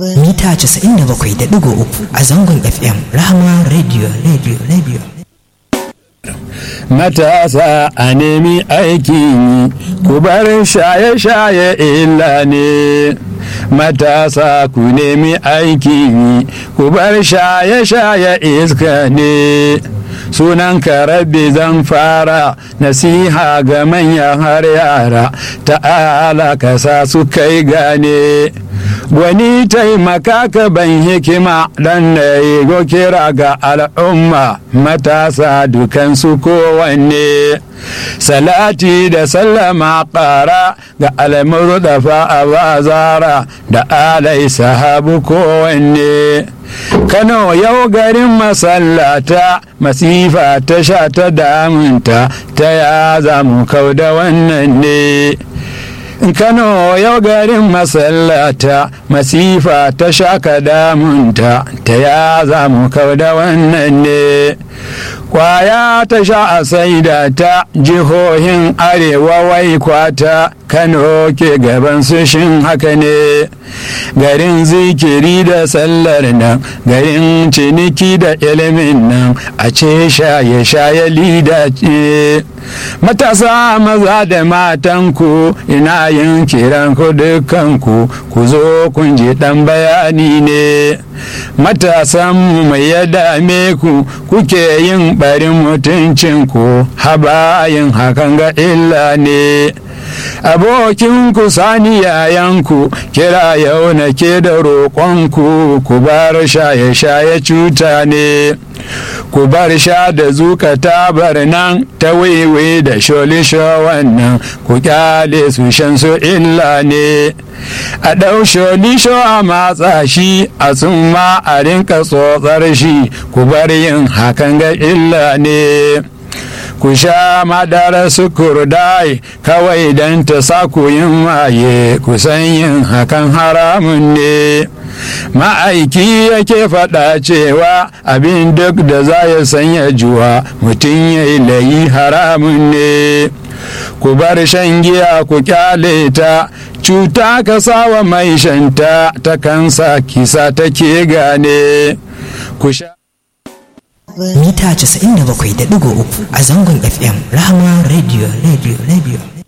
mita 97.3 a zangon fm rahama radio radio radio matasa a nemi aikin yi ku bar shaye-shaye illa ne matasa ku nemi aikin yi ku bar shaye-shaye iska ne sunan rabbi zan fara nasiha ga manyan har yara ta'ala ka sa su kai gane wani taimaka ka ban hikima dan na yi kira ga al'umma matasa dukansu kowanne salati da sallama ƙara ga almuru da fa'a zara da alai sahabu kowanne kano yau garin masallata masifa ta sha ta damunta ta ya za mu kau da wannan ne kano yau garin masallata masifa ta shaka damunta ta ya za mu kau da wannan ne kwaya ta sha a saida ta jihohin arewa wai kwata kano ke gaban su shin haka ne garin zikiri da sallar nan garin ciniki da ilimin nan a ce shaye-shaye lida ce matasa maza da matanku ina yin kiran ku dukanku ku zo kun ji dan bayani ne matasan mai ya dame ku kuke yin barin mutuncinku habayin hakan ga illa ne abokin ku sani yayanku kira yau na ke da roƙonku ku bar shaye-shaye cuta ne ku bar sha da zuka tabar nan ta wiwi da sholisho wannan ku kyale su shan su illa ne a ɗau sholisho a matsa shi a ma a rinka tsotsar shi ku bar yin hakan ga illa ne ku sha madara sukurdai kawai don ta sa ku yin maye ku san yin hakan haramun ne ma'aiki yake faɗa cewa abin duk da za ya sanya juwa mutum ya yi layi haramun ne ku bar shan giya ku kyale ta cuta ka sawa mai shanta ta kansa kisa take gane ku sha mita 97.3 a zangon fm rahama radio radio radio